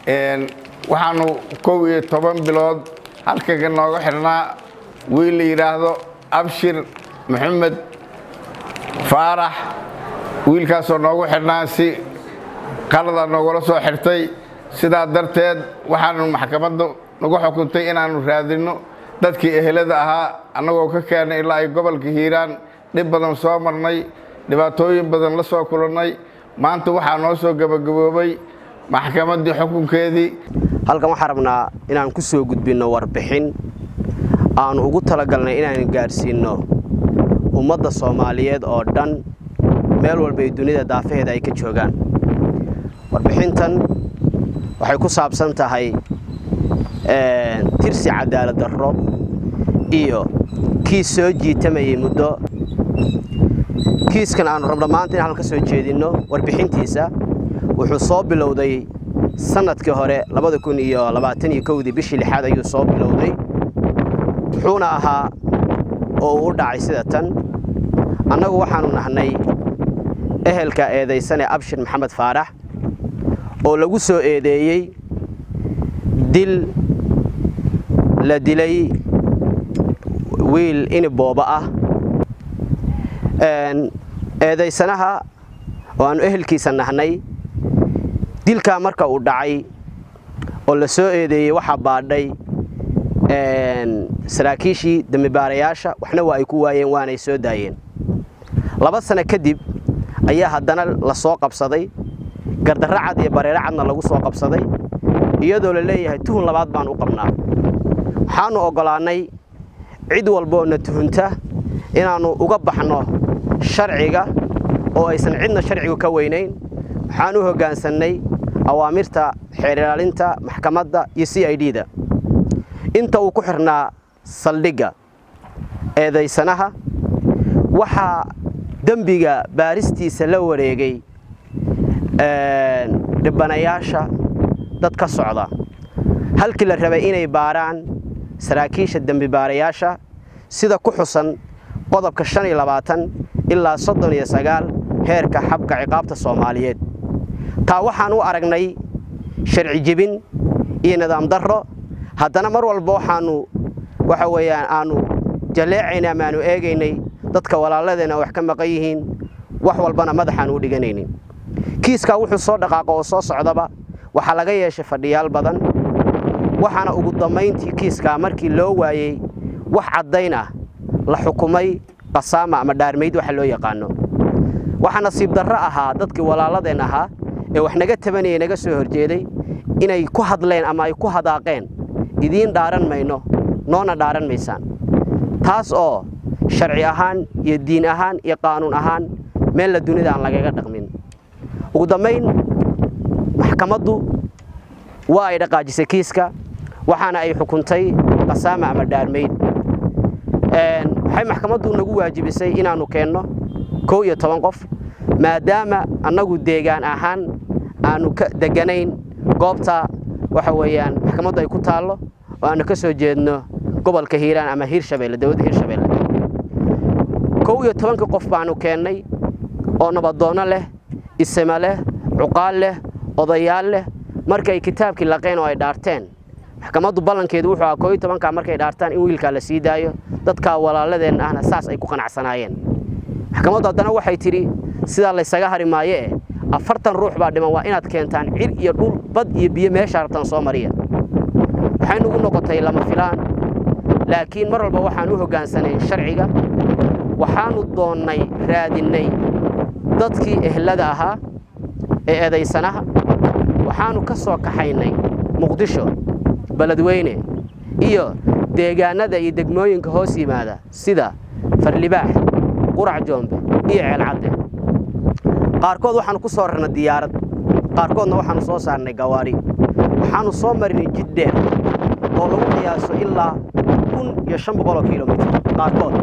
waxaanu kow iyo toban bilood halkaga nooga xidhnaa wiil la yidhaahdo abshir maxamed faarax wiilkaasoo noogu xidhnaa si qalada noogula soo xirtay sidaa darteed waxaanu maxkamaddu nagu xukuntay inaannu raadinno dadkii ehelada ahaa annagoo ka keennay ilaa ay gobolka hiiraan dhib badan soo marnay dhibaatooyin badan la soo kulannay maanta waxaa noo soo gebagaboobay maxkamaddii xukunkeedii halkan waxaan rabnaa inaan ku soo gudbinno warbixin aanu ugu talagalnay inaan gaadhsiinno ummadda soomaaliyeed oo dhan meel walbay dunida daafaheeda ay ka joogaan warbixintan waxay ku saabsan tahay tirsi cadaalad darro iyo kiis soo jiitamayay muddo kiiskan aanu rabno maanta in halka ka soo jeedinno warbixintiisa wuxuu soo bilowday sannadkii hore labada kun iyo labaatan iyo kowdii bishii lixaad ayuu soo bilowday wuxuuna ahaa oo uu u dhacay sida tan annagu waxaanu nahnay ehelka eedaysane abshir maxamed faarax oo lagu soo eedeeyey dil la dilay wiil inibooba ah eedaysanaha oo aanu ehelkiisa nahnay dilkaa marka uu dhacay oo la soo eedeeyey waxaa baadhay saraakiishii dembibaarayaasha waxna waa ay ku waayeen waanay soo daayeen laba sano kadib ayaa haddana la soo qabsaday gardarro cad iyo bareero cadna lagu soo qabsaday iyadoo la leeyahay tuhun labaad baan u qabnaa waxaannu oggolaannay cid walboo na tuhunta inaannu uga baxno sharciga oo aysan cidna sharcigu ka weynayn waxaan u hoggaansannay awaamirta xeer ilaalinta maxkamadda iyo c i d da inta uu ku xirnaa saldhigga eedaysanaha waxaa dembiga baaristiisa la wareegay dhibanayaasha dad ka socda halkii la rabay inay baaraan saraakiisha dembibaarayaasha sida ku xusan qodobka shan iyo labaatan ilaa soddon iyo sagaal heerka xabka ciqaabta soomaaliyeed taa waxaan u aragnay sharci jebin iyo nidaam darro haddana mar walba waxaannu waxa weeyaan aannu jaleecaynay ama aanu eegaynay dadka walaaladeenna wax ka maqan yihiin wax walbana madaxaanu u dhiganaynin kiiskaa wuxuu soo dhaqaaqo oo soo socdaba waxaa laga yeeshay fadhiyaal badan waxaana ugu dammayntii kiiskaa markii loo waayey wax caddayn ah la xukumay qasaama ama dhaarmayd waxa loo yaqaano waxaa nasiib darro ahaa dadkii walaaladeen ahaa ee wax naga tabanayay naga soo horjeeday inay ku hadleen ama ay ku hadaaqeen idiin dhaaran mayno noona dhaaran maysaan taas oo sharci ahaan iyo diin ahaan iyo qaanuun ahaan meella dunida aan lagaga dhaqmin ugu dambayn maxkamaddu waa ay dhaqaajisay kiiska waxaana ay xukuntay qasaama ama dhaarmayd waxay maxkamaddu nagu waajibisay inaannu keenno kow iyo toban qof maadaama annagu deegaan ahaan aanu ka deganayn goobta waxa weeyaan maxkamaddu ay ku taallo oo aanu ka soo jeedno gobolka hiiraan ama hiirshabeelle dowladda hiirshabeelle kow iyo tobankii qof baanu keennay oo nabadoonno leh isima leh cuqaal leh odayaal leh markay kitaabkii laqeen oo ay dhaarteen maxkamaddu ballankeedu wuxuu ahaa koo iyo tobankaa markay dhaartaan in wiilkaa la sii daayo dadkaa walaaladeen ahna saas ay ku qanacsanaayeen maxkamaddu haddana waxay tidhi sidaa laysaga hari maayo eh afartan ruux baa dhiman waa inaad keentaan cir iyo dhul bad iyo biyo meesha rabtaan soo mariya waxay nugu noqotay lama filaan laakiin mar walba waxaan u hoggaansanay sharciga waxaannu doonnay raadinnay dadkii ehlada ahaa ee eedaysanaha waxaannu ka soo kaxaynay muqdisho beledweyne iyo deegaannada iyo degmooyinka hoos yimaada sida farlibaax qurac joombe iyo ceelcadde qaarkood waxaannu ku soo rarnay diyaarad qaarkoodna waxaannu soo saarnay gawaari waxaannu soo marinay jid dheer oo lagu qiyaaso ilaa kun iyo shan boqoloo kilomitr qaarkood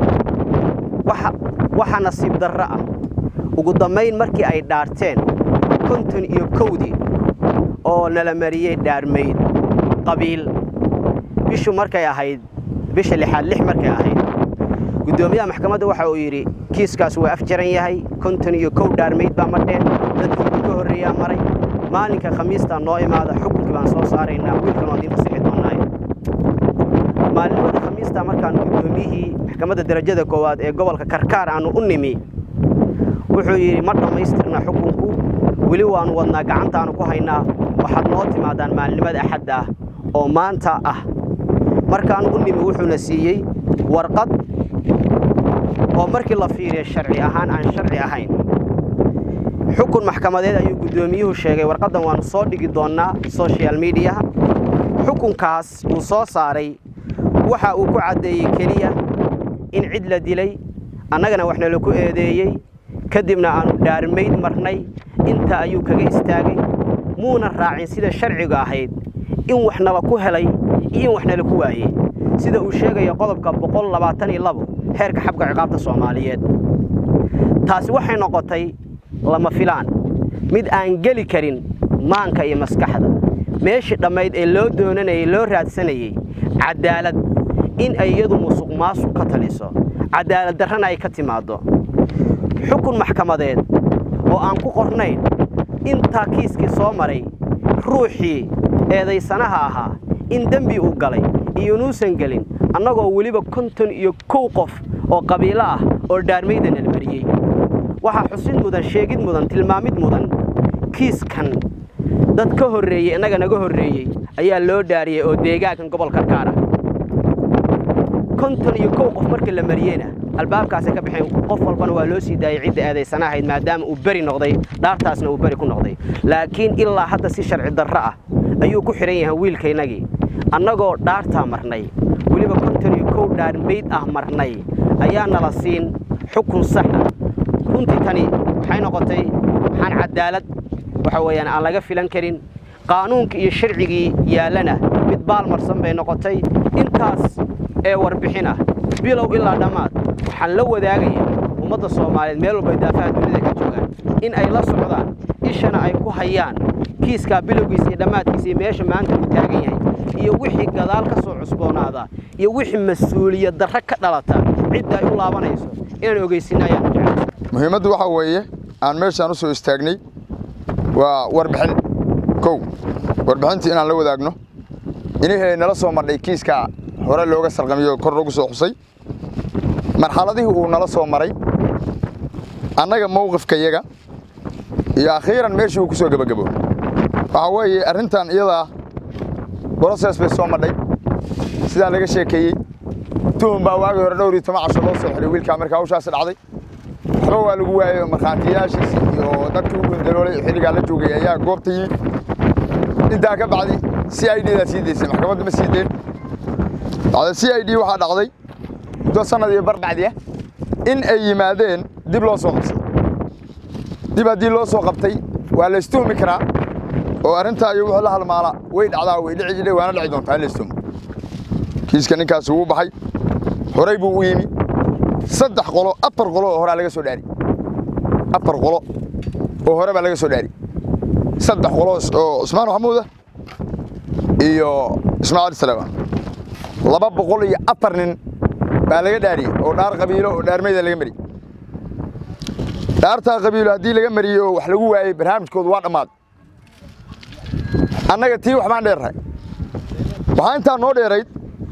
waxaa nasiib darro ah ugu dambayn markii ay dhaarteen konton iyo kowdii oo nala mariyey dhaarmayd qabiil bishu markay ahayd bisha lixaad lix markay ahayd guddoomiyaha maxkamadda waxa uu yidhi kiiskaas waa afjaran yahay konton iyo kow dhaarmayd baa madheen dadkii ka horreeyaa maray maalinka khamiista noo imaada xukunkii baan soo saaraynaa wiilkan waa diinta sixi doonaayo maalinimada khamiista markaanu guddoomiyihii maxkamadda darajada koowaad ee gobolka karkaar aanu u nimi wuxuu yidhi ma dhammaystirna xukunku weli waannu wadnaa gacantaannu ku haynaa waxaad noo timaadaan maalinimada axadda ah oo maanta ah markaannu u nimi wuxuuna siiyey warqad oo markii la fiiriya sharci ahaan aan sharci ahayn xukun maxkamadeed ayuu guddoomiyuhu sheegay warqaddan waannu soo dhigi doonnaa social mediaha xukunkaas uu soo saaray waxa uu ku caddeeyey keliya in cid la dilay annagana waxna laku eedeeyey kadibna aannu dhaarmayd marnay inta ayuu kaga istaagay muuna raacin sida sharciga ahayd in wax nala ku helay iyo in wax nala ku waayey sida uu sheegaya qodobka heerka xabka ciqaabta soomaaliyeed taasi waxay noqotay lama filaan mid aan geli karin maanka iyo maskaxda meeshii dhammayd ee loo doonanayay loo raadsanayey caddaalad in ay iyadu musuq maasuq ka taliso caddaalad darrana ay ka timaaddo xukun maxkamadeed oo aan ku qornayn intaa kiiskii soo maray ruuxii eedaysanaha ahaa in dembi uu galay iyo inuusan gelin annagoo weliba konton iyo kow qof oo qabiilo ah oo dhaarmayda nala mariyey waxaa xusid mudan sheegid mudan tilmaamid mudan kiiskan dad ka horreeyey innaga naga horreeyey ayaa loo dhaariyey oo deegaankan gobol karkaara konton iyo kow qof marka la mariyeyna albaabkaasay ka baxeen qof walbana waa loo sii daayey cidda eedaysana ahayd maadaama uu beri noqday dhaartaasna uu beri ku noqday laakiin ilaa hadda si sharci darro ah ayuu ku xidhan yahay wiilkaynagii annagoo dhaartaa marnay weliba konton iyo kow dhaarmayd ah marnay ayaa nala siin xukun sax ah runtii tani waxay noqotay waxaan caddaalad waxa weeyaan aan laga filan karin qaanuunkii iyo sharcigii yaallana mid baalmarsan bay noqotay intaas ee warbixin ah bilow ilaa dhammaad waxaan la wadaagaya ummadda soomaaliyeed meel walba daafaha dunida ka joogaan in ay la socdaan ishana ay ku hayaan kiiskaa bilowgiisa iyo dhammaadkiisa iyo meesha maanta uu taagan yahay iyo wixii gadaal ka soo cusboonaada iyo wixii mas-uuliyad darro ka dhalata cidda ay u laabanayso inaan ogeysinna ayaanu jecel muhiimaddu waxaa weeye aan meeshaan u soo istaagnay waa warbixin kow warbixintii inaan la wadaagno inihii nala soo marnay kiiska hore looga sarqamiyo kor loogu soo xusay marxaladihii uu nala soo maray annaga mowqifkayaga iyo akhiiran meeshii uu ku soo gebagabo waxaa weeye arrintan iyadaa broses bay soo madhay sidaan laga sheekeeyey tuhum baa waagii hore dhowr iyo toban casho loo soo xiray wiilkaa markaa hawshaasi dhacday waxba waa lagu waayey markhaatiyaashiisi iyo dadkii u gundaloolay xilligaa la joogay ayaa goobta yimid intaa ka bacdi c i d daa sii daysay maxkamadda ma sii deen bacda c i d waxaa dhacday muddo sanad iyo bar bacdi ah in ay yimaadeen dib loo soo qabsay dib haddii loo soo qabtay waa la istuhmi karaa oo arrintaa iyo wuxuu la halmaala way dhacdaa way dhici jidhay waana dhici doontaa in la istuhmo kiiska ninkaasi wuu baxay horay buu u yimi saddex qolo afar qolo oo horaa laga soo dhaari afar qolo oo hore baa laga soo dhaari saddex qolo oo cusmaan maxamuud ah iyo ismaaciil salamaan laba boqol iyo afar nin baa laga dhaariyey oo dhaar qabiilo oo dhaarmayda laga mariyey dhaartaa qabiilo haddii laga mariyey oo wax lagu waayey barnaamijkoodu waa dhammaaday annaga tii waxbaan dheerrahay waxaa intaa noo dheerayd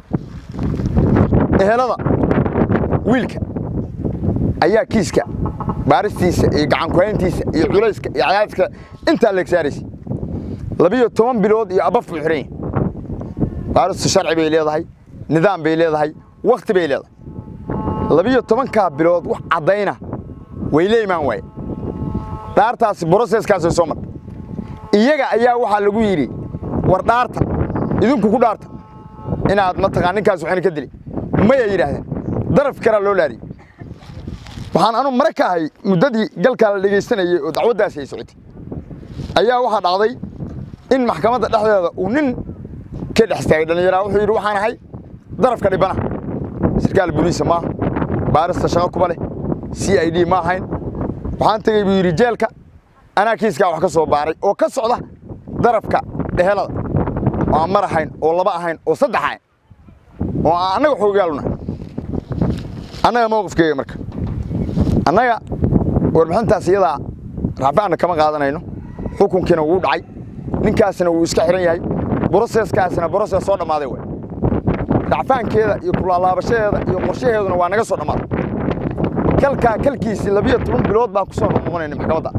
ehelada wiilka ayaa kiiska baaristiisa iyo gacankuhayntiisa iyo culayska iyo cadaadiska intaa leeg saaraysay labiyo toban bilood iyo abaf buu xihan yahay baaristu sharci bay leedahay nidaam bay leedahay wakhti bay leedahay labiyo tobankaa bilood wax caddayna way la imaan waaye dhaartaasi broseskaasay soo martay iyaga ayaa waxaa lagu yidhi war dhaarta idinku ku dhaarta inaad mataqaan ninkaas waxayna ka dili maya yidhaahdeen daraf kalaa loo laariyey waxaan anu mare ka ahay muddadii galkaa la dhegaystanayey oo dacwaddaasi ay socotay ayaa waxaa dhacday in maxkamadda dhexdeeda uu nin ka dhex istaagay dhallinyaraa wuxuu yidhi waxaan ahay darafka dhibana sarkaal boliisa maaha baarista shaqo kuba leh c i d ma ahayn waxaan tegey buu yidhi jeelka anaa kiiskaa wax ka soo baaray oo ka socda darafka dhehelada oo aan mar ahayn oo laba ahayn oo saddex ahayn oo aan annaga xoogaaluna annaga mowqifkeega marka annaga warbixintaas iyadaa racfaanna kama qaadanayno xukunkiina wuu dhacay ninkaasna wuu iska xihan yahay broseskaasna broses soo dhammaaday way dhacfaankeeda iyo kulaalaabashadeeda iyo qorshaheeduna waa naga soo dhammaaday kalkaa kalkiisii labiyo toban bilood baan ku soo noqnoqonayna maxkamadda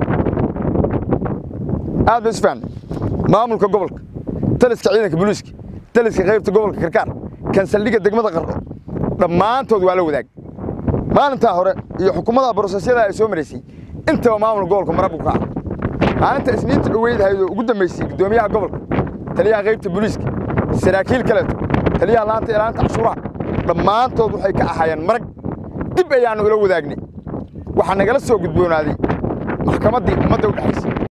aad ba isfahanay maamulka gobolka taliska ciidanka booliiska taliska qaybta gobolka karkaar kansaldhigga degmada qardho dhammaantood waa la wadaag maalintaa hore iyo xukuumadda brosesyada ay soo maraysay intaba maamulka gobolka mara buu ka ah maalinta isniinta dhoweydahayd oo ugu dambaysay guddoomiyaha gobolka taliyaha qaybta booliiska saraakiil kaleeto taliyaha laanta ilaanta cashuuraha dhammaantood waxay ka ahaayeen marag dib ayaannu ula wadaagnay waxaa nagala soo gudboonaaday maxkamaddii ummadda u dhexaysay